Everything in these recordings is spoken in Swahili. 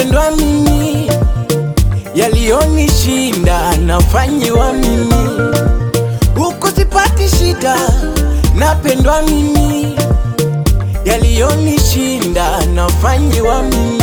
napendwa mimi, yaliyonishinda nafanyiwa mimi, huku sipati shida, napendwa mimi, yaliyonishinda nafanyiwa mimi.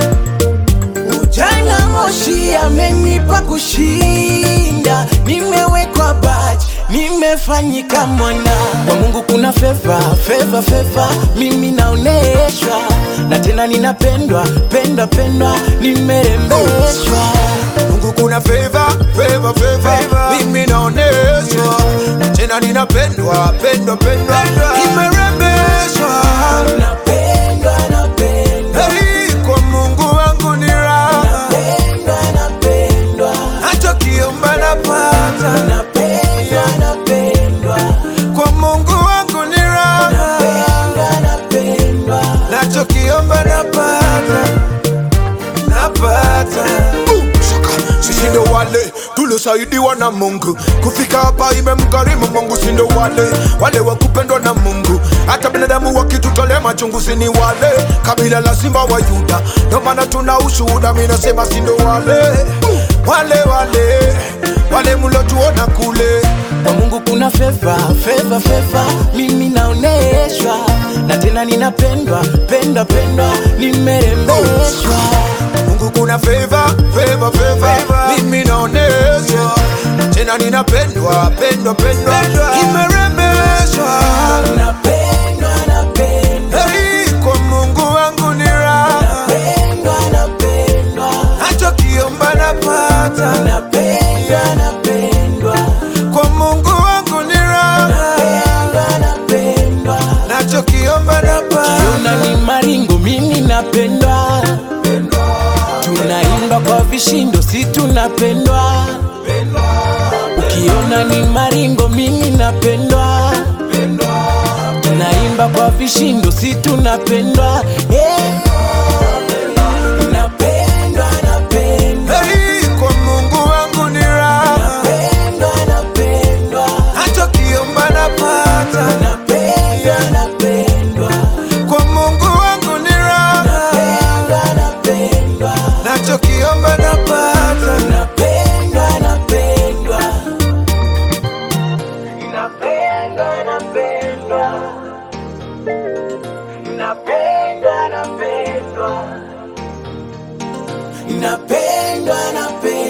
Ujana moshi amenipa kushinda, nimewekwa baji, nimefanyika mwana kwa Mungu. Kuna feva feva feva, mimi naoneshwa na tena ninapendwa pendwa pendwa, nimerembeshwa Mungu kuna favor, favor, favor. Mimi naoneshwa tena ninapendwa pendwa pendwa nimerembeshwa napendwa napendwa Hey, kwa Mungu wangu ni raha napendwa napendwa hata kiomba napata napendwa napendwa kwa Mungu wangu ni raha napendwa napendwa nachokiomba napata napata sisi ndo wale tuliosaidiwa na Mungu kufika hapa, imemgharimu Mungu. Si ndo wale wale wa kupendwa na Mungu, hata binadamu wakitutolea machungu, si ni wale kabila la simba wa Yuda. Ndo maana tuna ushuhuda, mimi nasema si ndo wale wale wale wale mlotuona kule kwa Mungu kuna feva feva feva, mimi naoneshwa na tena ninapendwa pendwa pendwa, nimerembeshwa Mungu kuna favor, favor, favor. Mimi naoneshwa tena ninapendwa pendwa pendwa nimerembeshwa napendwa napendwa Hey, kwa Mungu wangu ni raha pendwa napendwa hata kiomba napata napendwa napendwa kwa Mungu wangu ni raha pendwa napendwa nachokiomba napata Tuna ni maringo, mimi napendwa, tunaimba kwa vishindo, si tunapendwa. Ukiona ni maringo, mimi napendwa, tunaimba kwa vishindo, si tunapendwa. Eh. Napendwa, napendwa, Hey, kwa Mungu wangu ni raha pendwa, napendwa, hata kiomba napata napendwa, napendwa, kwa Mungu wangu ni raha pendwa, napendwa. nachokiomba napata Napendwa, napendwa. Napendwa, napendwa. Napendwa, napendwa. Napendwa, napendwa.